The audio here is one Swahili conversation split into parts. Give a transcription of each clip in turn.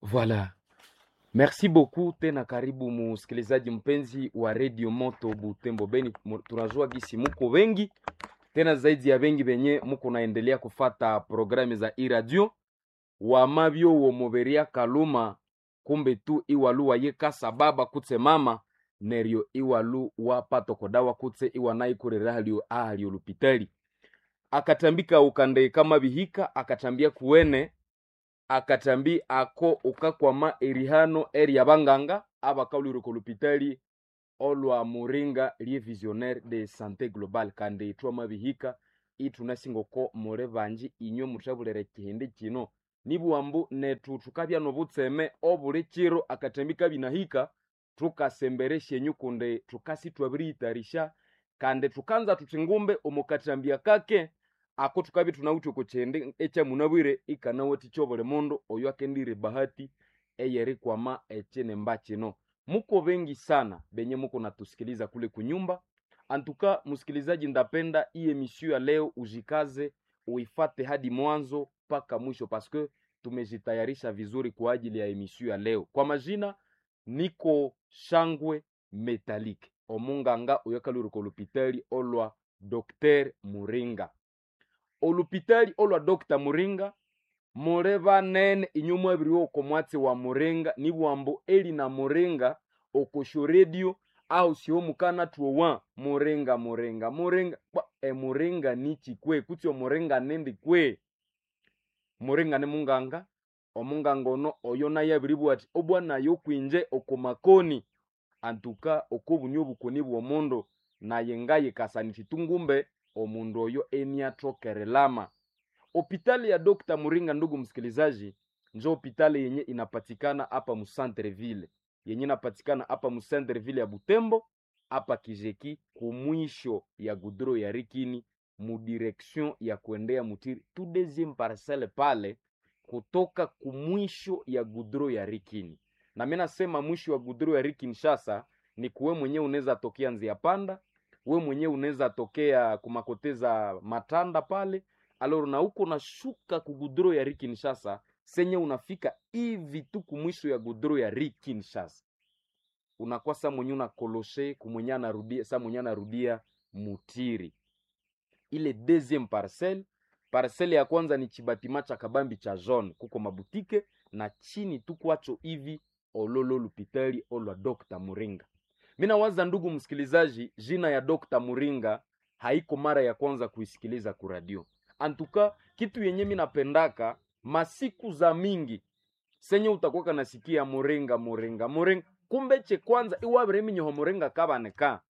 Voilà. Merci beaucoup tena, karibu musikilizaji mpenzi wa Radio Moto Butembo Beni. Mu- Tunajua gisi muko wengi tena zaidi ya wengi benye muko naendelea kufata programu za iradio wamabyo womoberia kaluma kumbe tu iwalu wayekasa baba kutse mama neryo iwalu wapatokodawa kutse iwanaikurera halio ahalio lupitali akatambika ukande kama bihika akatambia kuwene akatambi ako ukakwama erihano eri abanganga abakaulireko lupitali olwa muringa lie visionnaire de santé globale kandi itwama bihika itunasingoko mure banji inywe mutabulere kihindi kino nibuambu netu tukabya nobutseme obuli kiro akatambi kabinahika tukasemberesha enyu kunde tukasi twabiriyitarisha kandi tukanza tuti ngumbe omukatambia kake ako tukabi tunawuthi kukyende ekyamunabwire ikanawati kyobuli mundu oyo akendire bahati eyerikwama ekyinemba kino muko wengi sana benye muko natusikiliza kule kunyumba antuka msikilizaji ndapenda hii emission ya leo ujikaze uifate hadi mwanzo mpaka mwisho paske tumejitayarisha vizuri kwa ajili ya emission ya leo kwa majina niko shangwe metalike omunganga oyakalurika olupitali olwa dr muringa olupitali olwa dr muringa mule banene inyuma ebiri oko mwatsi wa muringa nibwambo eli na muringa okosho radio au sio mukana tuowa muringa muringa muringa Bwa, e muringa nichi kwe kuti omuringa nendi kwe muringa ni munganga omunganga ono oyo naye abiri bwati obwanayo kwinje okomakoni antuka okobunyo obukoni bw'omundu naye ngaye kasanisi tungumbe omundu oyo eniatokerelama Hospitali ya Dr. Muringa, ndugu msikilizaji, njo hospitali yenye inapatikana hapa Musantreville, yenye inapatikana hapa Musantreville ya Butembo, hapa Kijeki, kumwisho ya gudro ya Rikini, mudirection ya kuendea Mutiri, tu deuxième parcelle pale, kutoka kumwisho ya gudro ya Rikini. Na mimi nasema mwisho wa gudro ya Rikini shasa ni kuwe mwenyewe unaweza tokea Nzia Panda, we mwenyewe unaweza tokea kumakoteza Matanda pale aloro na uko nashuka ku gudro ya Kinshasa senye unafika hivi tu kumwisho ya gudro ya Kinshasa unakuwa saa mwenye unakoloshe kumwenye anarudia saa mwenye anarudia Mutiri ile deuxième parcelle parcelle ya kwanza ni chibatima cha kabambi cha jaune kuko mabutike na chini tu kwacho hivi ololo lupitali olwa Dr. Muringa mina waza ndugu msikilizaji jina ya Dr. Muringa haiko mara ya kwanza kuisikiliza kuradio antuka kitu yenye mi napendaka masiku za mingi senye utakuwa kanasikia muringa muringa muringa kumbe che kwanza iwabireminyeho muringa kabaneka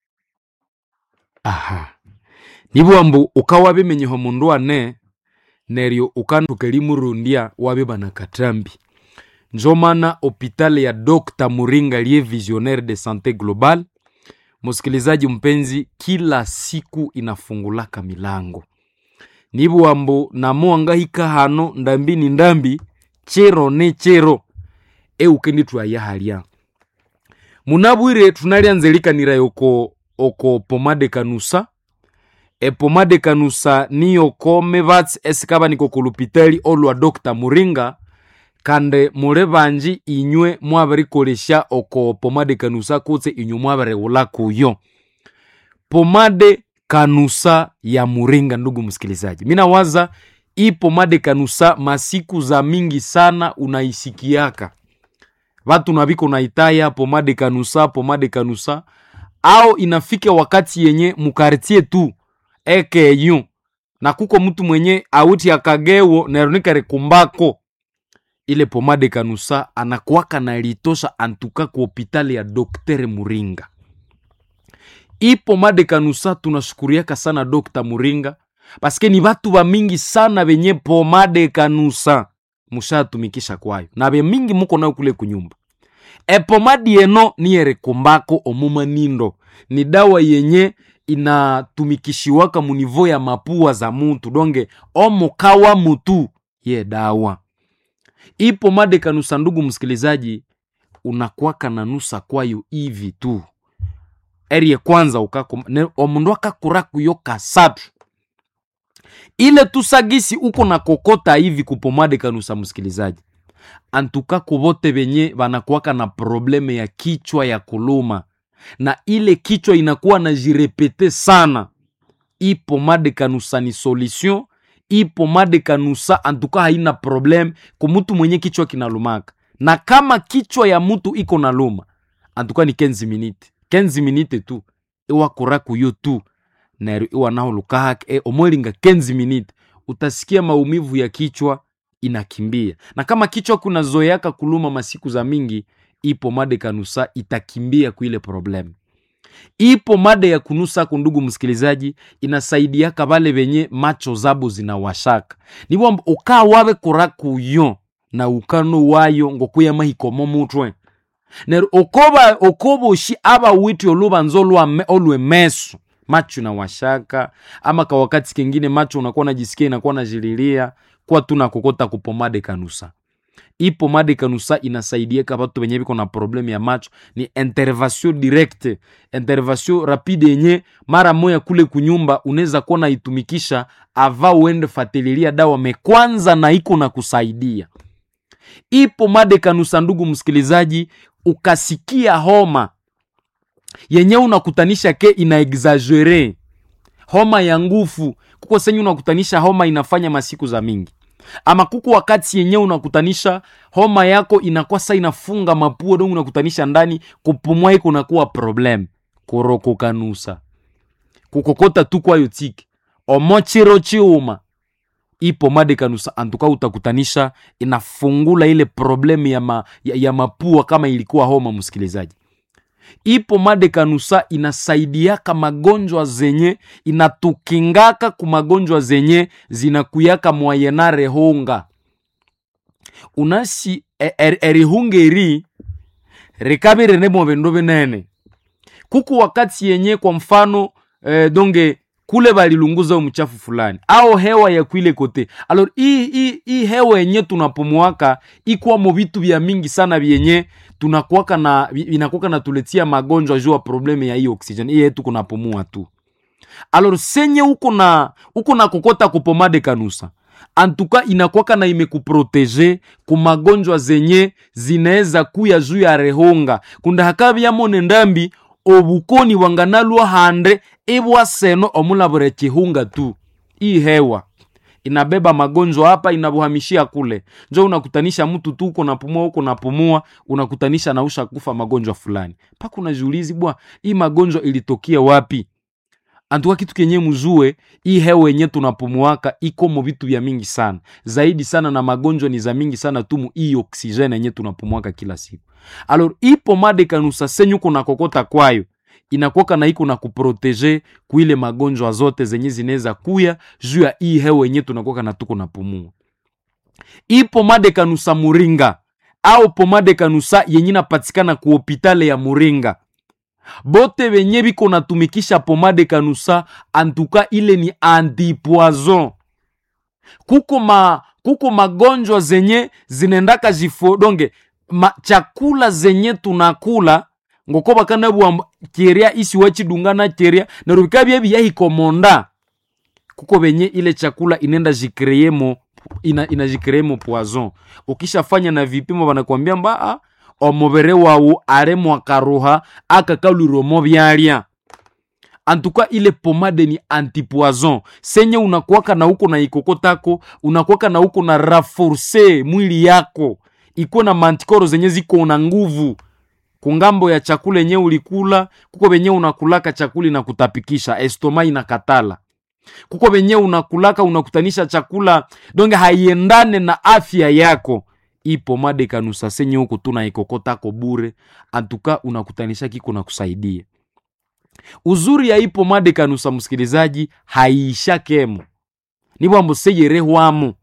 aha nibwambu ukawa bimenyeho mundu ane neryo ukantukelimurundia wabe banakatambi njo mana hopitali ya Dr. Muringa liye visionnaire de santé globale msikilizaji mpenzi kila siku inafungulaka milango nibwambo namuwangahika hano ndambi ni ndambi chero ne chero eukendi twayahalya munabwire tunalyanzelikanira oko oko pomade kanusa epomade kanusa niyo mebatsi esikaba niko kulupitali olwa dr muringa kande mule banji inywe mwabirikolesha oko pomade kanusa kutse inywe mwabiriwula kuyo pomade kanusa ya muringa ndugu msikilizaji mina waza hii pomade kanusa masiku za mingi sana unaisikiaka vatu naviko naitaya pomade kanusa pomade kanusa au inafika wakati yenye mukartie tu ekeyu na kuko mtu mwenye auti akagewo neronikare ile pomade kanusa anakuwaka nalitosha antuka ku hopitali ya doktere muringa hii pomade kanusa tunashukuriaka sana dokta muringa paske ni batu ba mingi sana benye pomade kanusa mushatumikisha kwayo na be mingi muko nayo kule kunyumba epomadi eno niyerekumbako omuma nindo ni dawa yenye inatumikishiwaka munivo ya mapua za mutu donge omukawa mutu ye dawa hii pomade kanusa ndugu msikilizaji unakwaka na nusa kwayo hivi tu erie kwanza ukako ne- omundu akakura kuyo kasatu ile tusagisi uko na kokota hivi kupomade kanusa msikilizaji antuka kuvote venye vanakuwaka na probleme ya kichwa ya kuluma na ile kichwa inakuwa na jirepete sana i pomade kanusa ni solution i pomade kanusa antuka haina problem kumutu mwenye kichwa kinalumaka na kama kichwa ya mutu iko na luma antuka ni 15 minute 15 minute tu iwakura kuyo tu nero iwanahulukahake e, omwelinga 15 minute utasikia maumivu ya kichwa inakimbia na kama kichwa kunazoeaka kuluma masiku za mingi ipo made kanusa itakimbia kuile problem ipo made ya kunusako ndugu msikilizaji inasaidiaka vale venye macho zabo zinawashaka nivo ukaa wave kura kuyo na ukano wayo ngokuya mahikomo mutwe nero okoba okoboshi aba witi olubanza olwame- olwemeso macho inawashaka ama ka wakati kengine macho unakuwa najisikia inakuwa najililia kwa tu nakokota kupomade kanusa hii pomade kanusa inasaidiaka batu benye biko na probleme ya macho ni intervention directe intervention rapide yenye mara moya kule kunyumba unaweza kuwa naitumikisha ava uende fatililia dawa mekwanza na iko na kusaidia hii pomade kanusa ndugu msikilizaji ukasikia homa yenye unakutanisha ke ina exagere homa ya ngufu kuko senye unakutanisha homa inafanya masiku za mingi ama kuko wakati yenye unakutanisha homa yako inakuwa sa inafunga mapua dongo unakutanisha ndani kupumua iko nakuwa problem kurokokanusa kukokota tu kwayo tiki omochiro chiuma ipo made kanusa antuka utakutanisha inafungula ile problemu ya, ma, ya, ya mapua kama ilikuwa homa msikilizaji ipo made kanusa inasaidiaka magonjwa zenye inatukingaka ku magonjwa zenye zinakuyaka mwayenare honga unasi e- er- erihunga eri rikabire nemo bindu binene kuku wakati yenye kwa mfano eh, donge kule balilunguza mchafu fulani au hewa ya kwile kote alor hii hii hii hewa yenye tunapumuaka ikwamo vitu vya mingi sana vyenye tunakuaka na vi- vinakuaka na tuletia magonjwa juu ya probleme ya hii oxygen hii yetu kunapumua tu alor senye uko na uko na kokota kupomade kanusa antuka inakwaka na imekuprotege ku magonjwa zenye zinaweza kuya juu ya rehonga kunda hakavyamone ndambi obukoni wanganalwa hande ibwaseno omulabure chihunga tu hii hewa inabeba magonjwa hapa inabuhamishia kule njo unakutanisha mtu tu uko napumua uko napumua unakutanisha nausha kufa magonjwa fulani mpaka unajiulizi bwa hii magonjwa ilitokea wapi antuka kitu kenye mzue hii hewa yenye tunapumuaka iko mo vitu vya mingi sana zaidi sana na magonjwa ni za mingi sana tumu hii oksijeni yenye tunapumuaka kila siku alor ipo made kanusa senyu kuna kokota kwayo inakoka na iko na kuprotege kuile magonjwa zote zenye zinaweza kuya juu ya hii hewa yenye tunakoka na tuko napumua hii pomade kanusa muringa au pomade kanusa yenye napatikana ku hopitale ya muringa bote benye biko natumikisha pomade kanusa antuka ile ni antipoison kuko ma kuko magonjwa zenye zinaendaka jifodonge ma, chakula zenye tunakula ngoko bakanabwa keria isi wachidungana keria nerubika bye biyahikomonda kuko benye ile chakula inenda jikreemo ina, inajikreemo poison ukishafanya na vipimo banakwambia mba ah, omubere wawu aremwa karuha akakaluromo byalya antuka ile pomade ni antipoison senye unakuwaka na uko na ikokotako unakuwaka na uko na raforce mwili yako iko na mantikoro zenye ziko na nguvu kungambo ya chakula yenye ulikula kuko benye unakulaka chakula inakutapikisha estoma inakatala kuko benye unakulaka unakutanisha chakula donge haiendane na afya yako ipo made kanusa senye huko tuna ikokotako bure antuka unakutanisha kiko na kusaidia uzuri ya ipo made kanusa msikilizaji haiisha kemo nibwambo seyerehwamo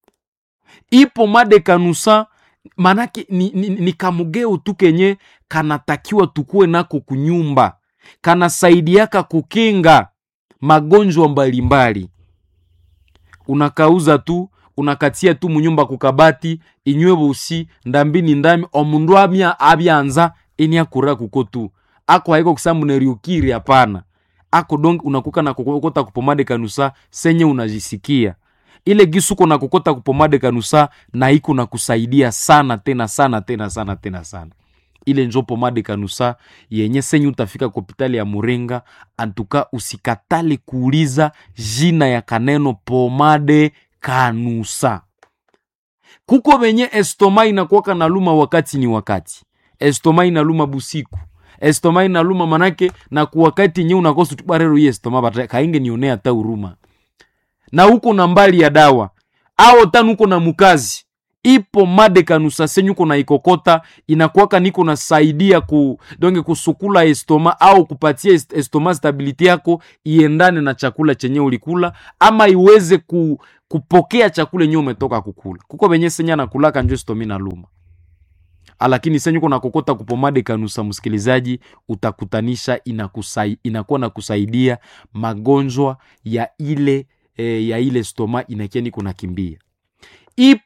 ipo made kanusa manake ni, ni, ni kamugeo tu kenye kanatakiwa tukuwe nako kunyumba kanasaidiaka kukinga magonjwa mbalimbali unakauza tu unakatia tu munyumba kukabati inywe busi ndambini ndami omundu amya abyanza ini akura kuko tu ako haiko kusambu neriukiri hapana ako donge unakuka na kukota kupomade kanusa senye unajisikia ile gisuko na kokota kupomade kanusa na iko na kusaidia sana tena sana tena sana tena sana ile njo pomade kanusa yenye senyu utafika kwa hopitali ya murenga antuka usikatali kuuliza jina ya kaneno pomade kanusa kuko venye estoma inakuwaka na luma wakati ni wakati estoma inaluma busiku estoma inaluma manake na kuwakati nye unakosa tubarero hii estoma bata kainge nionea hata huruma na huko na mbali ya dawa ao tanu uko na mukazi ipo made kanusa senyu uko na ikokota inakuwaka niko nasaidia ku donge kusukula estoma au kupatia est- estoma stability yako iendane na chakula chenye ulikula ama iweze ku, kupokea chakula yenye umetoka kukula kuko venye senya nakulaka njo estomi na luma lakini senyu uko nakokota kupomade kanusa msikilizaji utakutanisha inakusai, inakuwa na kusaidia magonjwa ya ile e, ya ile stoma inakia niko nakimbia ipo